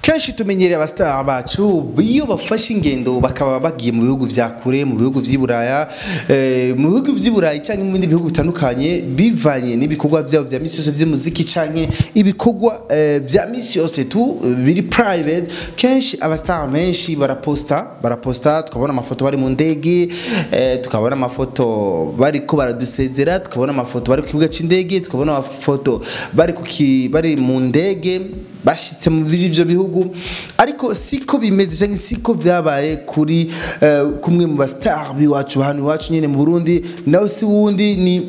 kenshi tumenyereye abasitari bacu iyo bafashe ingendo bakaba bagiye mu bihugu vya kure mu bihugu vy'i buraya eh, mu bihugu vy'i burayi canke mu bindi bihugu bitandukanye bivanye n'ibikorwa vyabo vya misi yose vy'umuziki canke ibikorwa eh, vya misi yose tu eh, biri private kenshi abasitari benshi baraposta baraposta tukabona amafoto bari mu ndege eh, tukabona amafoto bariko baradusezera tukabona amafoto bari ku kibuga c'indege tukabona amafoto bari ku ki- bari mu ndege bashitse mu biri ivyo bihugu ariko siko bimeze canke siko vyabaye kuri eh, kumwe mu bastar biwacu hano iwacu nyene mu Burundi nawe si wundi ni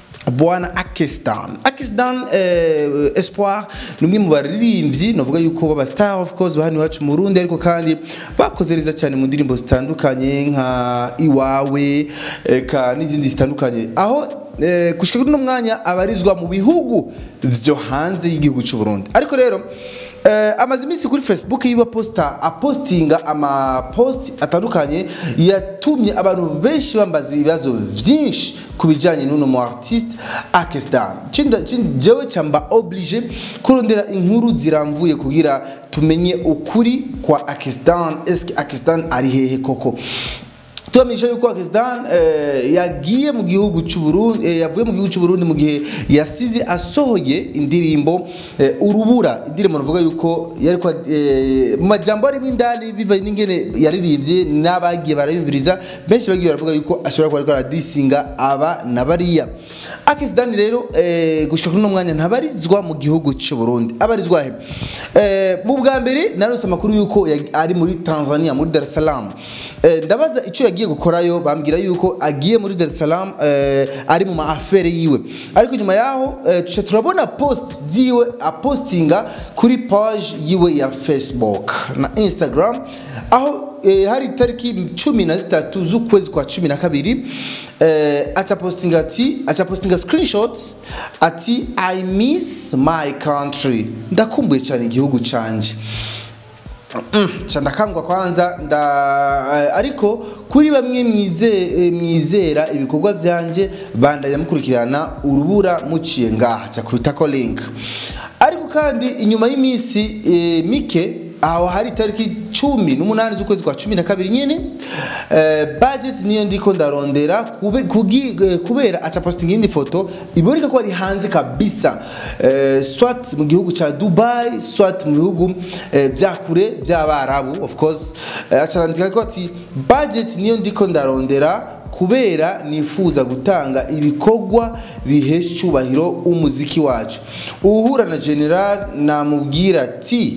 bwana Akistan Akistan eh, Espoir ni umwe mu baririmbyi novuga yuko baba star of course bahani iwacu mu Burundi ariko kandi bakoze neza cyane mu ndirimbo zitandukanye nka iwawe eka n'izindi zitandukanye aho eh, gushika kuri uno mwanya abarizwa mu bihugu vyo hanze y'igihugu cy'u Burundi ariko rero Eh, amaze iminsi kuri facebook yiwe posta apostinga amapost atandukanye yatumye abantu benshi bambaza ibibazo vyinshi ku bijanye n'uno mu artiste Akestan jewe camba oblige kurondera inkuru ziramvuye kugira tumenye ukuri kwa Akestan eske Akestan ari hehe koko tubamenyesha yuko Akistan eh, yagiye mu gihugu cy'u Burundi eh, yavuye mu gihugu cy'u Burundi mu gihe yasize asohoye indirimbo eh, urubura indirimbo navuga yuko yari kwa eh, mu majambo arimo indani bivanye n'ingene yaririmbye n'abagiye barayumviriza benshi bagiye baravuga yuko ashobora kuba ariko aradisinga aba na bariya Akistan rero eh, gushika kuri uno mwanya ntabarizwa mu gihugu cy'u Burundi abarizwa he eh, mu bwa mbere narose amakuru yuko yag- ari muri Tanzania muri Dar es Salaam eh, ndabaza icyo yagiye gukorayo bambwira yuko agiye muri Dar es Salaam eh, ari mu maafere yiwe ariko nyuma yaho eh, tuca turabona post ziwe apostinga kuri page yiwe ya Facebook na Instagram aho eh, hari itariki cumi na zitatu z'ukwezi kwa cumi na kabiri eh, aca postinga ati aca postinga screenshots ati I miss my country ndakumbuye cyane igihugu canje ca ndakangwa kwanza nda eh, ariko kuri bamwe mwize- eh, mwizera ibikorwa byanje bandanya mukurikirana urubura muciye ngaha ca kubitako link ariko kandi inyuma y'iminsi eh, mike aho hari itariki cumi n'umunani z'ukwezi kwa cumi na kabiri nyene eh, budget niyo ndiko ndarondera kube, kugi, eh, kubera aca posting indi foto iboneka ko ari hanze kabisa eh, swat mu gihugu ca Dubai swat mu bihugu eh, vya kure vy'abarabu of course eh, aca arandika ko ati budget niyo ndiko ndarondera kubera nifuza gutanga ibikorwa bihesha icyubahiro umuziki wacu uhura na general namubwira ati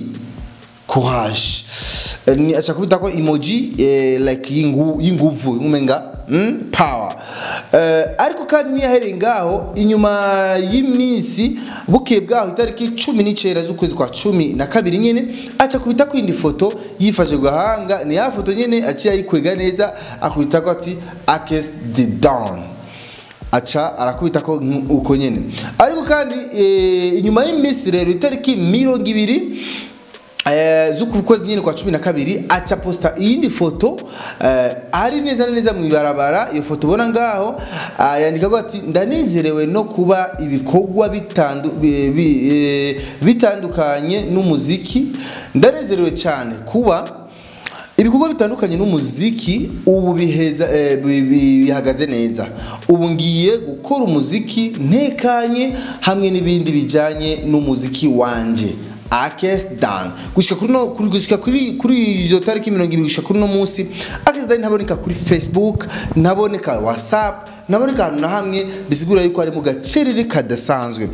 courage Eh, ni acha kubita ko emoji eh, like yingu yinguvu umenga mm? power eh, ariko kandi niyahereye ngaho inyuma y'iminsi bukeye bwaho itariki cumi n'icenda z'ukwezi kwa cumi na kabiri nyene aca kubita ko indi foto yifashe ku gahanga ni ya foto nyene aciye ayikwega neza akubita ko ati akes the down aca arakubita ko nk- uko nyene ariko kandi eh, inyuma y'iminsi rero itariki mirongo ibiri Eh, z'uku kwezi nyine kwa cumi na kabiri aca posta iyindi foto eh, ari neza na neza mu ibarabara iyo foto ubona ngaho ah, yandika ko ati ndanezerewe no kuba ibikorwa bitandu, bi, bi, eh, bitandukanye n'umuziki ndanezerewe cyane kuba ibikorwa bitandukanye n'umuziki ubu biheza eh, bi- bi- bihagaze neza ubu ngiye gukora umuziki ntekanye hamwe n'ibindi bijyanye n'umuziki wanje Akes Dan gushika kuri no kuri gushika kuri kuri izo tariki 20 gushika kuri no munsi Akes Dan ntaboneka kuri Facebook ntaboneka WhatsApp ntaboneka ahantu na hamwe bisigura yuko ari mu gacerere kadasanzwe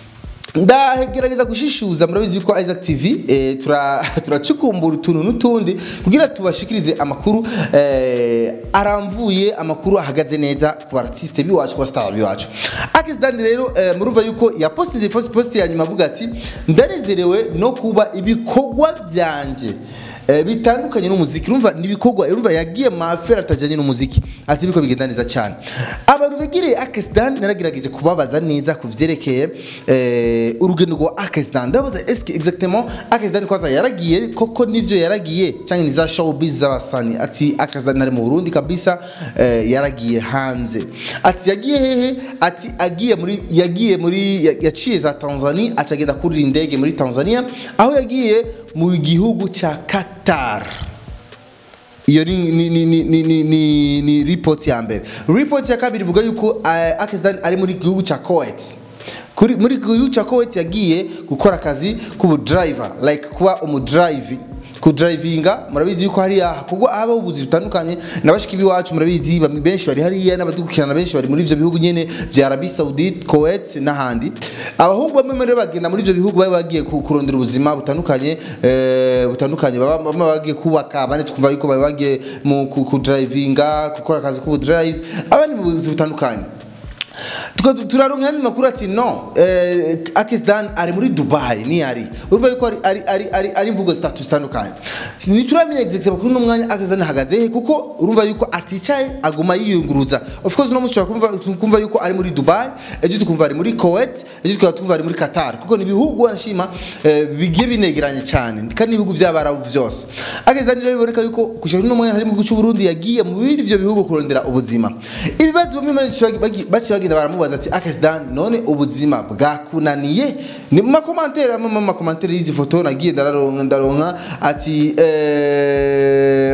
ndagerageza gushishuza murabizi yuko Isaac TV eh, tura turacukumbura utuntu n'utundi kugira tubashikirize amakuru eh, aramvuye amakuru ahagaze neza ku artiste biwacu ku star biwacu Akis Dan rero eh, murumva yuko ya postize post post ya nyuma avuga ati ndanezerewe no kuba ibikorwa byanje eh, bitandukanye n'umuziki urumva nibikorwa urumva yagiye mafera atajanye n'umuziki ati biko bigenda neza cyane abantu begereye Akistan naragerageje kubabaza neza ku vyerekeye eh, urugendo rwa Akistan ndabaza eske exactement Akistan kwaza yaragiye koko nivyo yaragiye cyangwa ni za showbiz z'abasani ati Akistan ari mu Burundi kabisa eh, yaragiye hanze ati yagiye hehe ati agiye muri yagiye muri ya- yaciye za Tanzania acagenda kurira indege muri Tanzania aho yagiye mu gihugu cya Qatar iyo ni ni ni ni ni ni, ni, ni report ya mbere report ya kabiri ivuga yuko uh, Akisdan ari muri gihugu cya Kuwait kuri muri gihugu cya Kuwait yagiye gukora akazi k'ubu driver like kuba umudrive kudrivinga murabizi yuko hariya kuko haba ubuzi butandukanye nabashiki biwacu murabizi bamwe benshi bari hariya n'abadukurikirana benshi bari muri ivyo bihugu nyene vya Arabie Saoudite Kuwait n'ahandi abahungu bamwe muri bo bagenda muri ivyo bihugu baba bagiye ku- kurondera ubuzima butandukanye eh, butandukanye baba bamwe bagiye kubaka abandi twumva yuko baba bagiye mu ku- kudrivinga gukora akazi k'ubudrive abandi mu buzi butandukanye Tuka- turaronka andi makuru ati no eh, Akisdan ari muri Dubai ni ari urumva yuko ari ari ari ari, ari imvugo zitatu zitandukanye ntituramenya exactement kuri uno mwanya Akisdan ahagaze he kuko urumva yuko aticaye aguma yiyunguruza of course no mushobora kumva kumva yuko ari muri Dubai ejo tukumva ari muri Kuwait ejo tukaba tukumva ari muri Qatar kuko ni ibihugu anshima eh, bigiye binegeranye cyane kandi ibihugu by'abarabu byose Akisdan rero biboneka yuko kushaka uno mwanya hari mu gihugu cy'u Burundi yagiye mu bindi ivyo bihugu kurondera ubuzima ibibazo bamwe benshi bagi- bagi- baciye bagenda baramubaza ati Akisdan none ubuzima bwakunaniye ni mu makomantere amwe mu makomantere y'izi foto nagiye ndararonka ndaronka ati eh,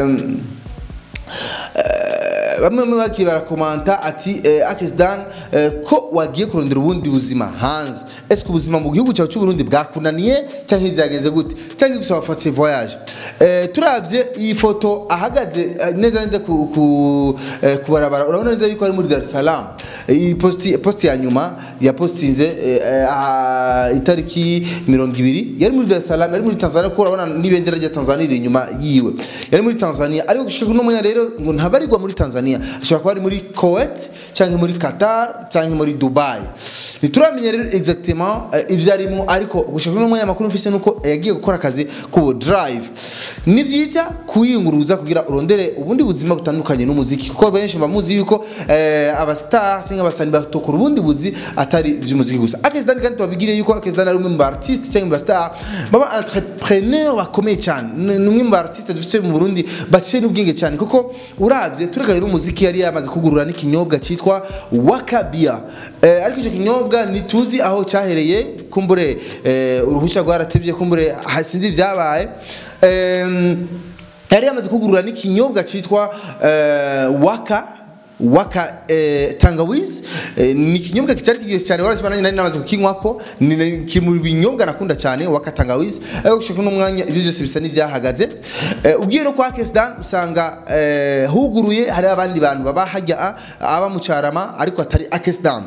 Eh, bamwe bamwe bagiye barakomanta ati eh, Akisdan eh, ko wagiye kurondera ubundi buzima hanze ese ubuzima mu gihugu cyawe cy'u Burundi bwakunaniye cyangwa byagenze gute cyangwa ibyo wafatiye voyage eh, turavye iyi foto ahagaze eh, neza neza ku, ku, eh, ku barabara urabona neza yuko ari muri Dar es Salaam iyi posti posti ya nyuma ya postinze eh, eh, ah, itariki mirongo ibiri yari muri Dar es Salaam yari muri Tanzania kuko urabona n'ibendera rya Tanzania riri inyuma yiwe yari muri Tanzania ariko gushika kuno mwanya rero ngo ntabarirwa muri Tanzania ashobora kuba ari muri Kuwait cyangwa muri Qatar cyangwa muri Dubai ntituramenya rero exactement eh, ibyo arimo ariko gushika kuno mwanya makuru mfise nuko yagiye gukora akazi ku drive ni byiza kuyunguruza kugira urondere ubundi buzima butandukanye n'umuziki kuko benshi bamuzi yuko eh, abastar cyangwa abasani batokora ubundi buzi atari iby'umuziki gusa Akisdan kandi tubabigire yuko Akisdan ari umwe mu artiste cyangwa mu bastar baba entrepreneur bakomeye cyane ni ni umwe mu artiste dufite mu Burundi baciye n'ubwenge cyane kuko uravye turekaye n'umuziki yari yamaze kugurura n'ikinyobwa cyitwa Wakabia eh, ariko icyo kinyobwa ntituzi aho cyahereye kumbure eh, uruhushya rwaratebye kumbure hasinzi ibyabaye Em, yari yamaze kugurura n'ikinyobwa cyitwa eh, waka waka eh, tangawizi eh, ni ikinyobwa cyari kigiye cyane warashima nanjye nari namaze kukinywako ni ni- kiri mu binyobwa nakunda cyane waka tangawizi ariko gushika uno mwanya ibyo byose bisa n'ibyahagaze eh, ugiye no kwa Kesdan usanga eh, huguruye hari abandi bantu baba hajya a- aba mu Carama ariko atari Akesdan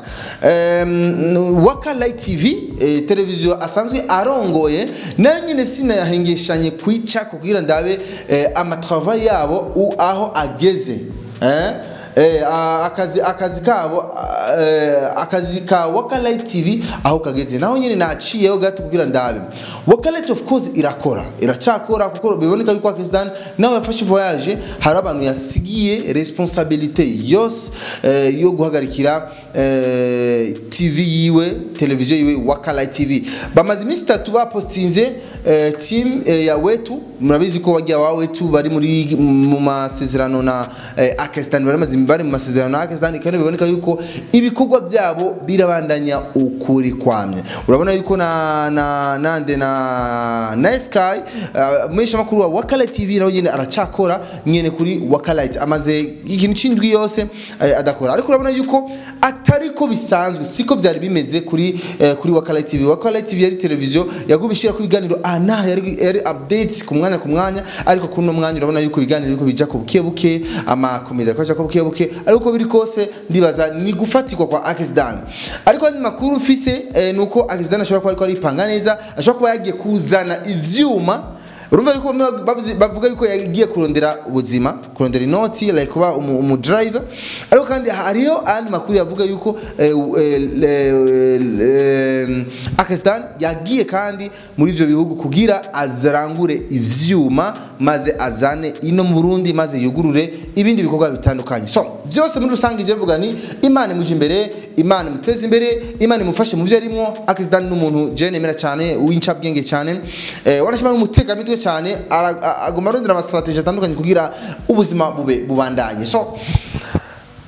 um, waka light tv eh, televiziyo asanzwe arongoye nayo nyine sinayahengeshanye kwica kugira ndabe eh, amatrava yabo u- aho ageze eh? Eh, a- akazi akazi kabo a- eh, akazi ka Wakalight TV aho kageze naho nyine naciyeho gato kugira ndabe Wakalight of course irakora iracyakora kuko biboneka yuko Pakistan nawe yafashe voyage hari abantu yasigiye responsabilité yose eh, yo guhagarikira eh, TV yiwe televiziyo yiwe Wakalight TV bamaze iminsi itatu bapostinze eh, team eh, ya wetu murabizi ko wagiye wa wetu bari muri mu masezerano na eh, Pakistan bari bamaze bari mu masezerano na Pakistan kandi biboneka yuko ibikorwa byabo birabandanya ukuri kwamye urabona yuko na na nande na na Sky uh, mesha makuru wa Wakalight TV nawe nyine aracakora nyene kuri Wakalight amaze ikintu cindwi yose eh, adakora ariko urabona yuko atari ko bisanzwe siko byari bimeze kuri eh, kuri Wakalight TV Wakalight TV yari televiziyo yagubishira ku biganiro ana yari, yari updates ku mwanya ku mwanya ariko kuno mwanya urabona yuko ibiganiro biko bija ku buke buke ama komedi akaja ku buke buke ariko biri kose ndibaza ni gufatirwa kwa Akisdan ariko andi makuru mfise eh, nuko Akisdan ashobora kuba ariko aripanga neza ashobora kuba yagiye kuzana ivyuma urumva yuko bamwe bavuze- bavuga yuko yagiye kurondera ubuzima kurondera inoti like kuba umu, umu driver ariko kandi hariyo andi makuru yavuga yuko eh, eh, eh, eh, Pakistan yagiye kandi muri ivyo bihugu kugira azarangure ivyuma maze azane ino mu Burundi maze yugurure ibindi bikorwa bitandukanye so byose muri rusange je mvuga ni Imana imuje imbere Imana imuteze imbere Imana imufashe mu byo arimo Pakistan n'umuntu je nemera cyane w'incabwenge cyane eh, wanashima n'umuteka mitwe cyane ara- a- aguma arondera ama strategy atandukanye kugira ubuzima bube bubandanye so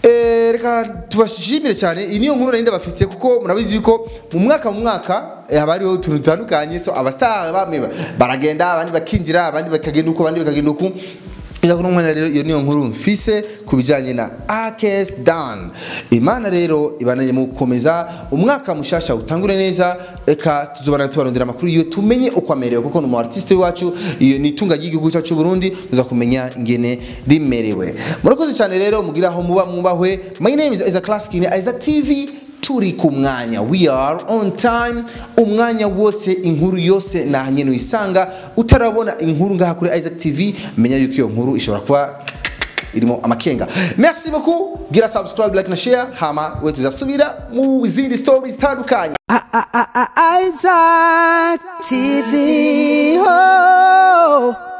Eh, reka tubashimire cyane iyi niyo nkuru nari ndabafitiye kuko murabizi yuko mu mwaka mu mwaka eh, haba hariho utuntu dutandukanye so abastar bamwe ba- baragenda abandi bakinjira abandi bakagenda uko abandi bakagenda uko Iza kuno mwanya rero iyo niyo nkuru mfise ku bijanye na Akes Dan. Imana rero ibananye mu gukomeza umwaka mushasha utangure neza eka tuzobana tubarondera amakuru iyo tumenye uko amerewe kuko numu artiste wacu iyo ni itunga ry'igihugu cyacu cy'u Burundi tuza kumenya ingene rimerewe. Murakoze cyane rero mugira aho muba mwubahwe. My name is Isaac Classic in Isaac TV turi ku mwanya we are on time umwanya wose inkuru yose nahanye nuyisanga utarabona inkuru ngaha kuri Isaac TV menya yuko iyo nkuru ishobora kuba irimo amakenga merci beaucoup gira subscribe like na share hama we tuzasubira mu zindi stories zitandukanye Isaac TV. Oh.